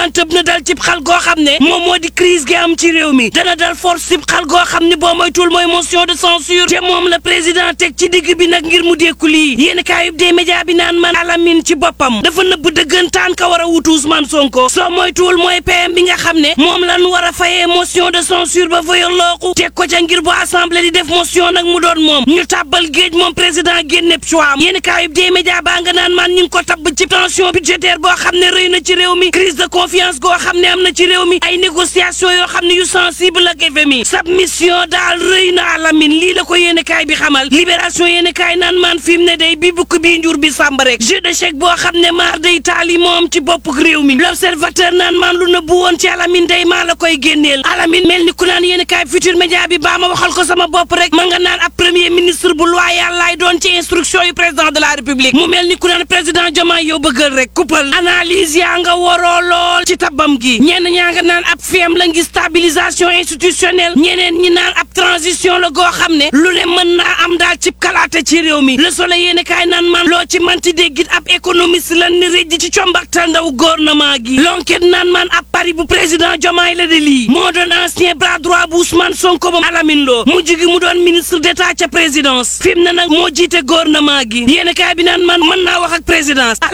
tëb na dal cib xal goo xam ne moom moo di crise gi am ci réew mi dana dal force cib xal goo xam ne boo moytul mooy motion de censure te moom la président teg ci digg bi nag ngir mu dékku lii yéen kaayub des média bi naan man alamin ci boppam dafa nëbb dëggantaan ka war a wutu Ousmane Sonko soo moytuwul mooy PM bi nga xam ne moom lan war a fayee motion de censure ba fa yollooku teg ko ca ngir bu assemblée di def motion nag mu doon moom ñu tàbbal géej moom président génneb choix am yéen kaayub des média baa nga naan man ñu ngi ko tabb ci tension budgétaire boo xam ne rëy na ci réew mi crise de confiance goo xam ne am na ci réew mi ay négociation yoo xam ne yu sensible ak FMI submission daal rëy na alamin lii la ko yéene kaay bi xamal libération yéene kaay naan maan fi mu ne day bi bukk bii njur bi sàmb rek jeu d'échec boo xam ne maar day taali moom ci bopp réew mi l'observateur naan maan lu nëbbu woon ci alamin day maa la koy génneel alamin mel ni ku naan yéene kaay futur média bi baa ma waxal ko sama bopp rek ma nga naan ab premier ministre bu loyal laay doon ci instruction yu président de la république mu mel ni ku naan président Diomaye yow bëggal rek kuppal analyse yaa nga waroo lool ci tabam gi ñenn ñaa nga naan ab feem la ngi stabilisation institutionnelle ñeneen ñi naan ab transition la goo xam ne lu ne mën naa am daal ci kalaate ci réew mi le soleil yéene kaay naan man loo ci manti déggit ab économiste lan ni rëj ci combaktal ndaw gouvernement gi l'enquête naan man ab pari bu président Diomaye la de lii moo doon ancien bras droit bu Ousmane Sonko ba Alamine Lo mujj gi mu doon ministre d'état ca présidence fi mu ne nag moo jiite gouvernement gi yéene kaay bi naan man mën naa wax ak présidence